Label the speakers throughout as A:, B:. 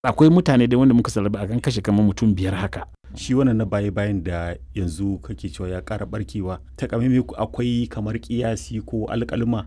A: akwai mutane da wanda muka salaba a kan kashe kamar mutum biyar haka
B: shi wannan na baya bayan da yanzu kake cewa ya ƙara barkewa ta akwai kamar kiyasi ko alƙalma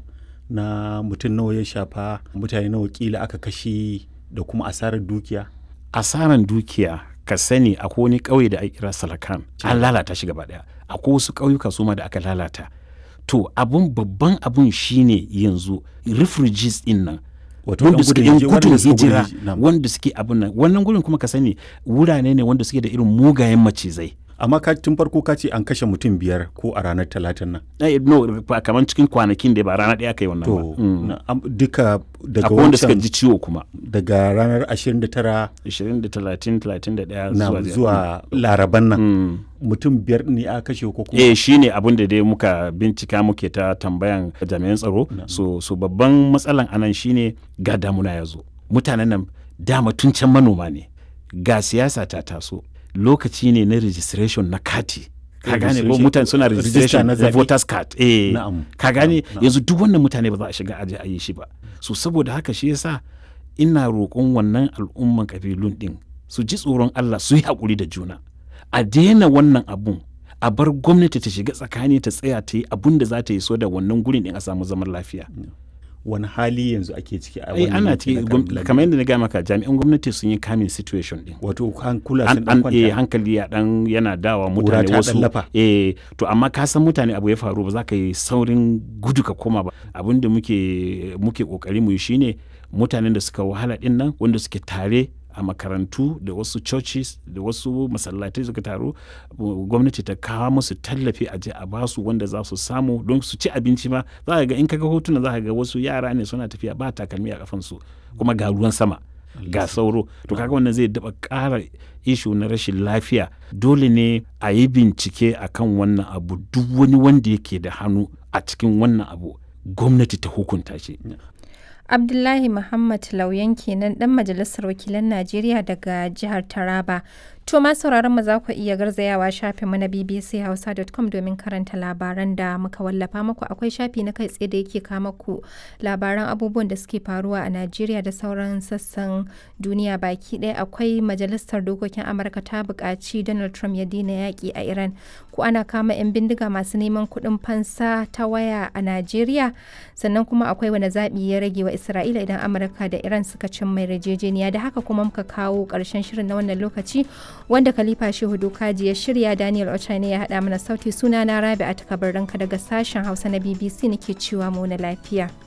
B: na mutum nawa ya shafa mutane nawa kila aka kashe da kuma asarar dukiya
A: asaran dukiya ka sani akwai wani ƙauye da ake kira salakan an lalata shi gaba daya akwai wasu ƙauyuka su ma da aka lalata to abun babban abun shine yanzu refugees din nan wanda suke yan gudun hijira wanda suke abun nan wannan gurin kuma ka sani wurare ne wanda suke da irin mugayen macizai
B: amma ka tun farko ka ce an kashe mutum biyar ko a ranar talatin nan
A: eh, no kamar cikin kwanakin da ba rana ɗaya kai wannan
B: to
A: ba Mm.
B: na- am- duka daga
A: akwai wanda suka
B: wancan
A: ji ciwo kuma
B: daga ranar 29
A: 20 da 30 31
B: na
A: zuwa
B: zuwa laraban nan
A: Mm.
B: mutum biyar ne aka kashe ko kuma
A: eh shi ne abin da dai muka bincika muke ta tambayan jami'an tsaro so, so babban matsalan anan shine ga damuna ya zo mutanen nan dama tun can manoma ne ga siyasa ta taso lokaci ne na registration na kati ka gane ko
B: Registration-
A: mutane suna
B: register
A: registration
B: na
A: na
B: zaɓe.
A: voters card eh
B: Na'am.
A: ka gane
B: Na'am.
A: yanzu duk wannan mutane ba za a shiga aje a yi shi ba so saboda haka shi yasa ina roƙon wannan al'umman kabilun din su ji tsoron Allah su yi haƙuri da juna a daina wannan abun a bar gwamnati ta shiga tsakani ta tsaya ta yi abun da za ta yi so da wannan gurin din a samu zaman lafiya
B: wani hali yanzu ake ciki a
A: ai
B: wannan
A: ana
B: yanki na
A: ciki gwam-
B: Kabilan?
A: kamar yadda na gaya maka jami'an gwamnati sun yi kamin situation din
B: wato hankula
A: an
B: sun dan
A: an eh,
B: kwanta
A: hankali ya dan yana dawa
B: Ƙura
A: mutane
B: ta
A: wasu
B: ɗan lafa.
A: eh to amma ka san mutane abu ya faru ba za ka yi saurin gudu ka koma ba abin da muke muke kokari mu yi shine mutanen da suka wahala din nan wanda suke tare a makarantu da wasu churches da wasu masallatai suka taru uh, gwamnati ta kawo musu tallafi a je a basu wanda za su samu don su ci abinci ma za ka ga in kaga hotuna za ka ga wasu yara ne suna tafiya ba takalmi a kafansu kuma ga ruwan sama ga sauro to kaga wannan zai daba ƙara ishu na rashin lafiya dole ne a yi bincike akan wannan abu duk wani wanda yake da hannu a cikin wannan abu gwamnati ta hukunta shi
C: Abdullahi Muhammad Lauyan kenan dan majalisar wakilan Najeriya daga jihar Taraba. To ma sauraron mu za ku iya garzayawa shafin mu na bbchausa.com domin karanta labaran da muka wallafa muku akwai shafi na kai tsaye da yake kama ku labaran abubuwan da suke faruwa a Najeriya da sauran sassan duniya baki ɗaya akwai majalisar dokokin Amurka ta buƙaci Donald Trump ya daina yaƙi a Iran ko ana kama 'yan bindiga masu neman kuɗin fansa ta waya a Najeriya sannan kuma akwai wani zaɓi ya rage wa Isra'ila idan Amurka da Iran suka cin mai yarjejeniya da haka kuma muka kawo ƙarshen shirin na wannan lokaci wanda Khalifa Shehu Dokaji ya shirya Daniel Ochane ya haɗa mana sauti suna na Rabi a takabar daga sashen Hausa na BBC nake cewa mu na lafiya.